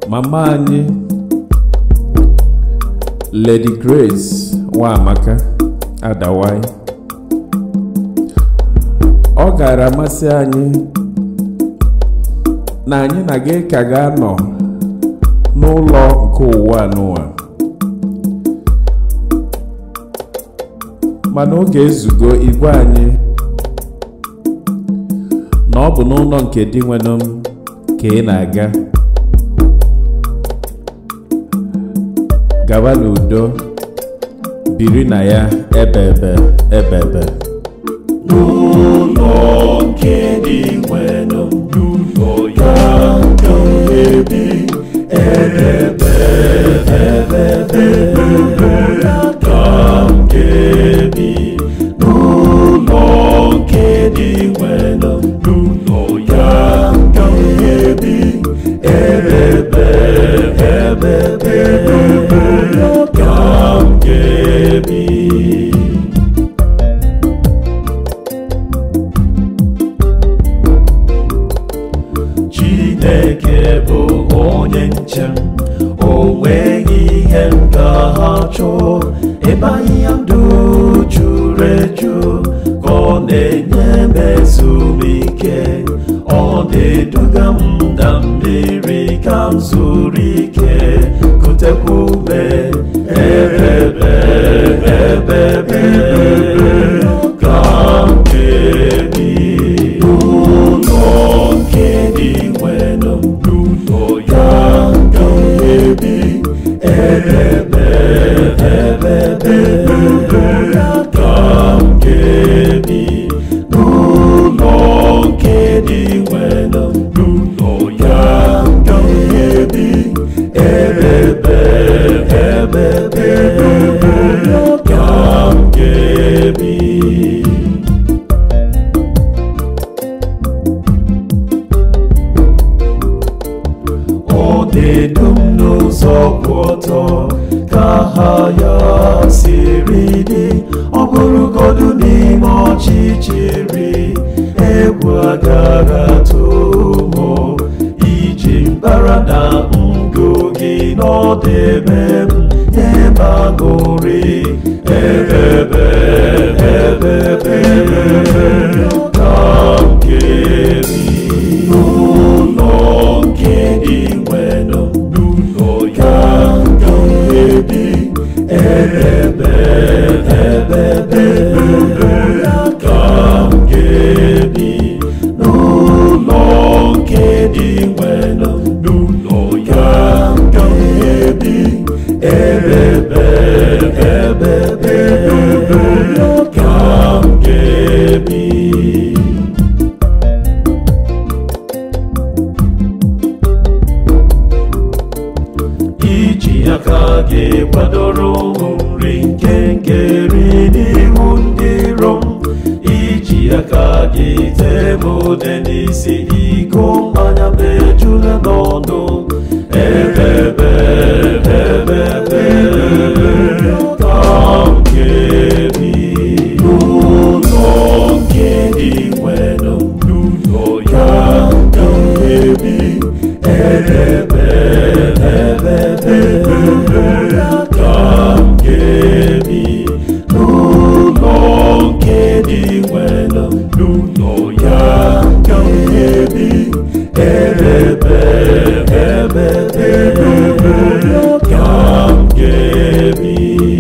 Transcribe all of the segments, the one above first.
mama anyị Lady Grace Nwamaka Adawai ọ gara amasị anyị na anyị na gị ka ga-anọ n'ụlọ nke ụwa n'ụwa mana oge ezugo igwe anyị na ọ bụ n'ụlọ nke di nwere m ka ị na-aga gaba n'udo biri na ya ebe ebe ebe ebe n'ụlọ nke dị nwere n'ụlọ ya ka m ga-ebi ebe ebe ebe ya ka m ga-ebi n'ụlọ nke dị nwere n'ụlọ ya ka m ga-ebi ebe ebe ebe ya ka m ga-ebi Chineke bụ onye nche m o nweghị ihe m ga-achọ ebe ahịhịa ndụ juru eju ka ọ na-enye m ezumike ọ na-eduga m na mmiri ka m zuru ike kutekwa ume ebe ebe ebe ka m ga-ebi n'ụlọ nke dị nwere n'ụlọ ya ka m ga-ebi ebe ebe ebe ya ka m ga-ebi n'ụlọ nke dị nwere n'ụlọ ya ka m ga-ebi ebe ebe ebe ya ka m ga-ebi ọ na-edu m n'ụzọ kwụ ọtọ ka ha ya siri dị ọ bụrụgodu n'ime ọchịchịrị egwu agaghị atụ mụ iji mbara na ndụ gị n'ọdebe m ebe aṅụrị ebebe ebebe ka m ga-ebi n'ụlọ nke dị nwere n'ụlọ ya ka m ga-ebi ebe ebe ebe ya ka m ga-ebi n'ụlọ nke dị nwere n'ụlọ ya ka m ga-ebi ebe ebe ebe ya ka m ga-ebi iji aka gị kwadoro nri nke nkeri n'ihu ndị rom iji aka gị tee m ude n'isi iko mmanya mejula n'ọnụ ebebe ebebe ebebe ka m ga-ebi n'ụlọ nke dị nwere n'ụlọ ya ka m ga-ebi ebe ebe ebe ya ka m ga-ebi n'ụlọ nke dị nwere n'ụlọ ya ka m ga-ebi ebe ebe ebe ya ka m ga-ebi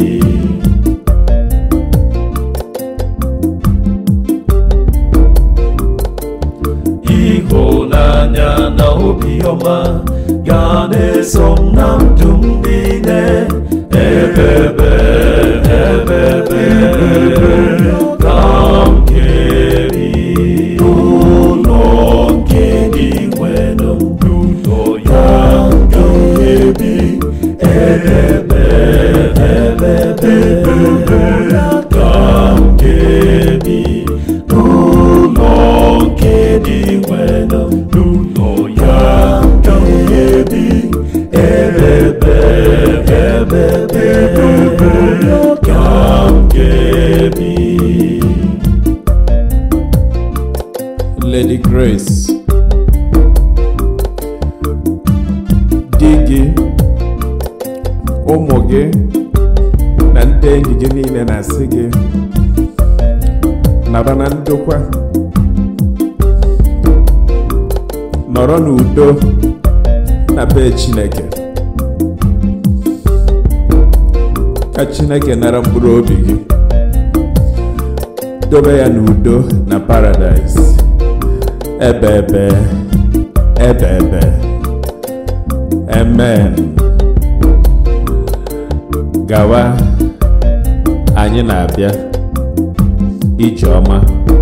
ịhụnanya na obiọma ga na-eso m na ndụ m niile ebebe ebebe ka m ga-eri n'ụlọ nke dị nwere n'ụlọ ya ka m ga-ebi ebe ebe ebe ya ka m ga-ebi n'ụlọ nke dị nwere n'ụlọ ya ka m ga-ebi ebe ebe ebe ya ka m ga-ebi Lady Grace di gị na ndị enyi gị niile na-asị gị naba na ndokwa nọrọ n'udo na be Chineke ka Chineke nara mkpụrụ obi gị dobe ya n'udo na paradaịs ebe ebe ebe ebe amen gawa anyị na-abịa ije ọma